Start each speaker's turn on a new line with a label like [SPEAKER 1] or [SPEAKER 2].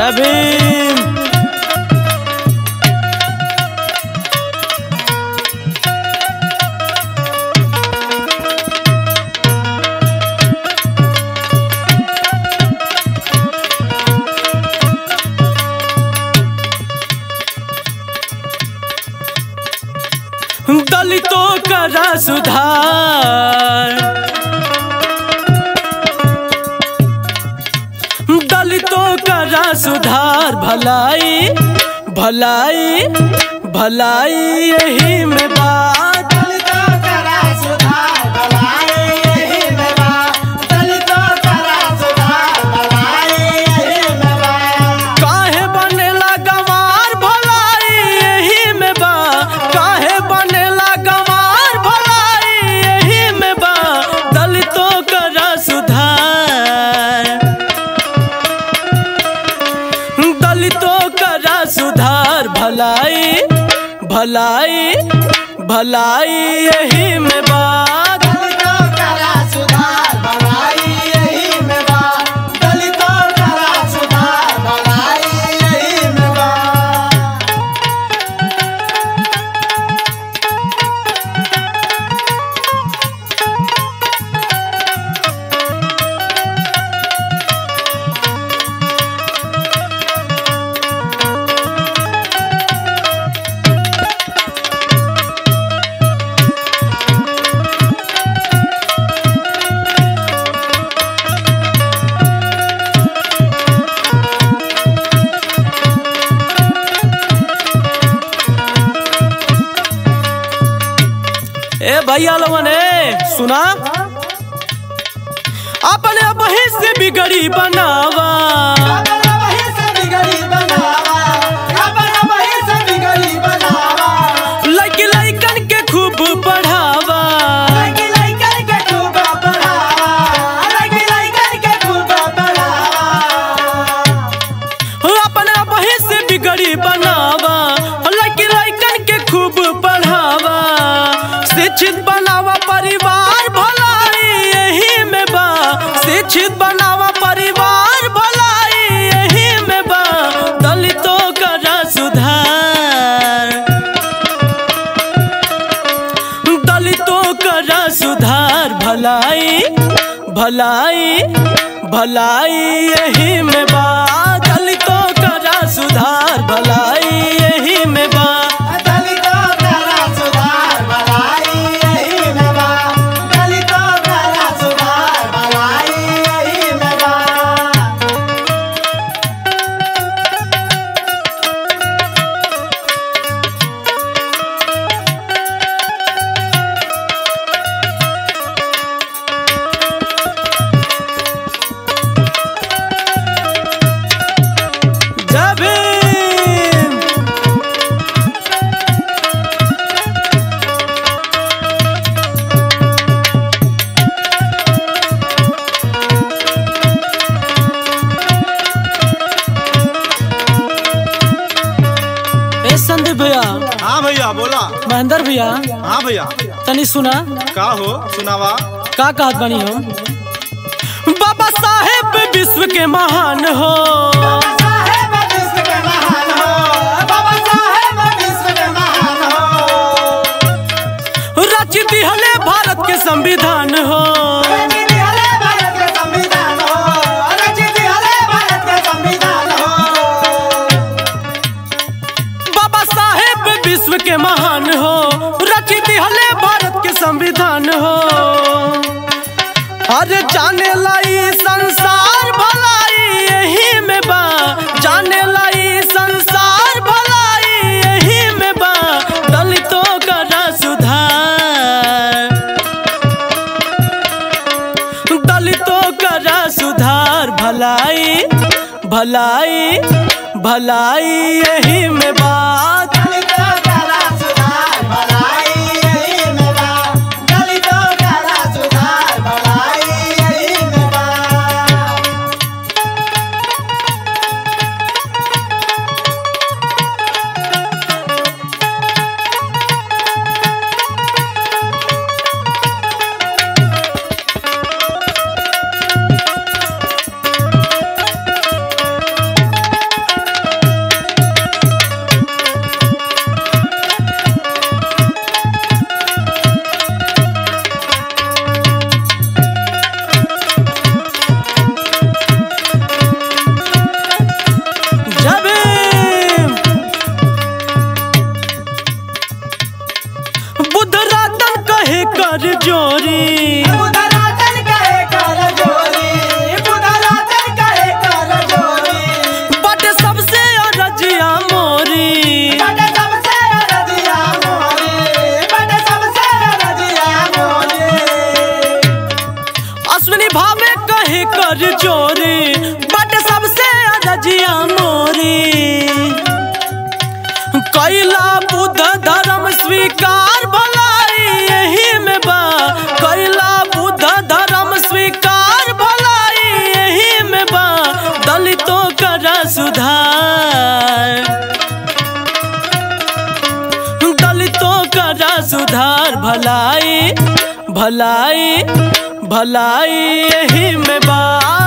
[SPEAKER 1] जय भीम दलितों का सुधार दलितों का सुधार भलाई भलाई भलाई यही में बात
[SPEAKER 2] दलितों करा सुधार भलाई यही में बा दलितों करा सुधार भलाई यही में बा
[SPEAKER 1] काहे बनेला गंवार भलाई यही में बा काहे बनेला गंवार भलाई यही में बा दलितों का सुधार दलितों का सुधार भलाई भलाई भलाई यही में बात
[SPEAKER 2] दलितों करा सुधार भलाई यही में बा दलितों करा सुधार भलाई यही में बा
[SPEAKER 1] ए भैया लोगन ए सुना अपने वही से बिगड़ी बनावा
[SPEAKER 2] अपना वही से बिगड़ी बनावा अपना वही से बिगड़ी बनावा
[SPEAKER 1] लड़की लड़कन के खूब पढ़ावा
[SPEAKER 2] लड़की लड़कन के खूब पढ़ावा लड़की लड़कन के खूब पढ़ावा
[SPEAKER 1] अपने वही से बिगड़ी बनावा लड़की लड़कन के खूब पढ़ावा शिक्षित बनावा परिवार भलाई यही में बा शिक्षित बनावा परिवार भलाई यही में बा दलितों का सुधार दलितों का सुधार भलाई भलाई भलाई यही में बा दलितों का सुधार भलाई यही में बा
[SPEAKER 2] दलितों करा सुधार भलाई यही में बा दलितों करा सुधार भलाई यही में बा
[SPEAKER 1] जय भीम ए संदीप भैया
[SPEAKER 3] हाँ भैया बोला
[SPEAKER 1] महेंद्र भैया
[SPEAKER 3] हाँ भैया
[SPEAKER 1] तनी सुना
[SPEAKER 3] का हो सुनावा
[SPEAKER 1] का कहत बनी हम बाबा साहेब विश्व के महान हो
[SPEAKER 2] बाबा साहेब विश्व के महान हो बाबा साहेब विश्व के महान हो
[SPEAKER 1] रच दिहले भारत के संविधान हो
[SPEAKER 2] रचित हले भारत के संविधान हो रचित हले भारत के संविधान हो
[SPEAKER 1] बाबा साहेब विश्व के महान हो रच दिहले भारत के संविधान हो अरे जाने लाई संसार भलाई यही में बा जाने लाई संसार भलाई यही में बा दलितों का सुधार दलितों का सुधार भलाई भलाई भलाई यही में बात
[SPEAKER 2] दलितों करा सुधार भलाई यही में बा दलितों करा सुधार भलाई यही में बा
[SPEAKER 1] कर चोरी बट सबसे रजिया मोरी कैला बुद्ध धर्म स्वीकार भलाई यही में बा कैला बुद्ध धर्म स्वीकार भलाई यही में बा दलितों का सुधार दलितों का सुधार भलाई भलाई भलाई यही में बा